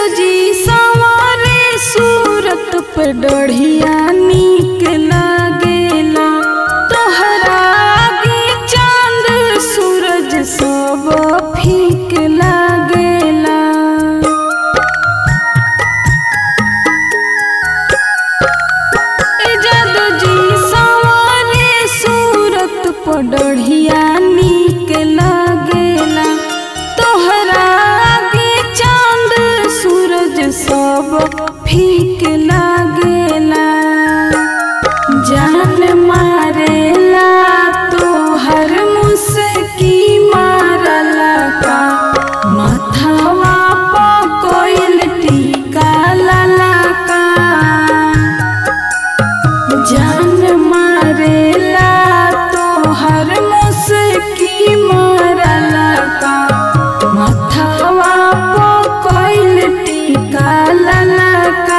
जी सवारे सूरत पे डढ़िया नीक लागेला तोहरा आगे चांद सूरज सब फीक लागेला ए जादू जी सवारे सूरत पर डढ़िया नीक लागेला तोहरा आगे चांद सूरज सब फीक लागेला जान मारेला तोहर मुस्की मारला का माथावा पकोइल टीका लाला का जान मारेला तोहर मुस्की मारला का माथावा पकोइल टीका लाला का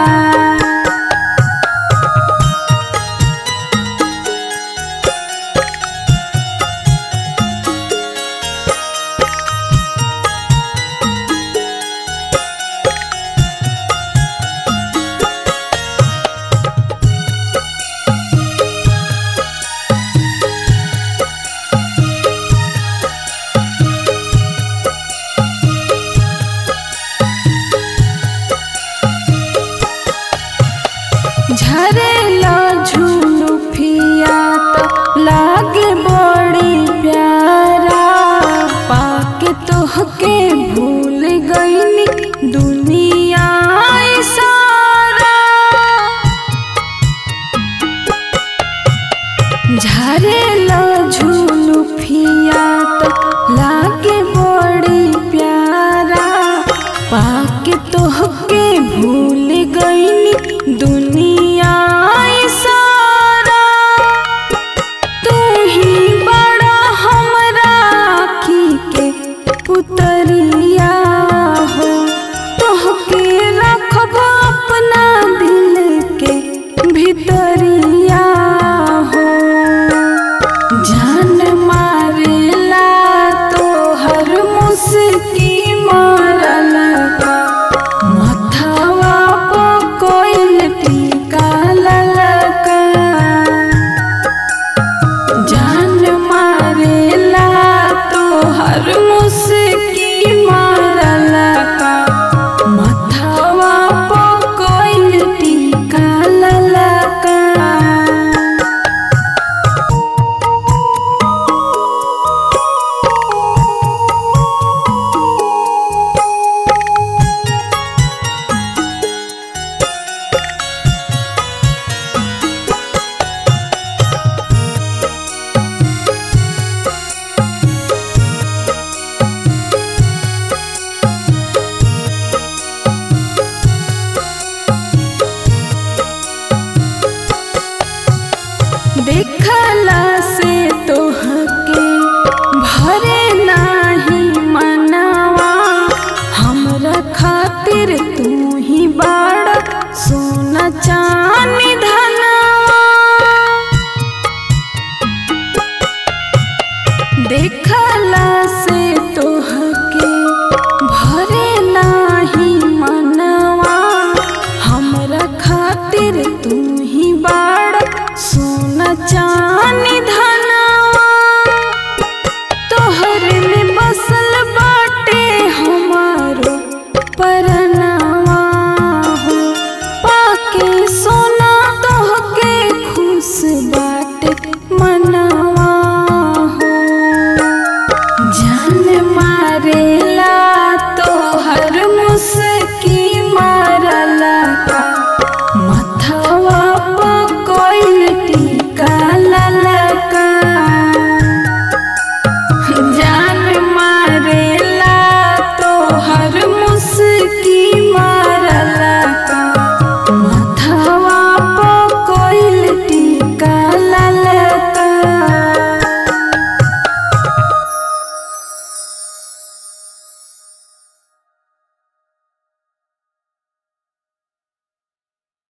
झरेला झूलू फिया तो लागे बड़ी प्यारा पाके तोहके भूल गईनी दुनिया ई सारा झरेला झूलू फिया तो लागे बड़ी प्यारा पाके तोहके भूल गईनी दुनिया ई सारा तू ही बड़ा हमरा आँखी के पुतरिया हो तोहके रखब अपना दिल के भितरिया हो जान मारेला तोहर मुस्की मारला का माथावा पकोइल टीका ललका जान मारेला तोहर मुस्की मारला का माथावा पकोइल टीका ललका देखला से तोहके भरे नाही मनवा हमरा खातिर तू ही बाड़ा सोना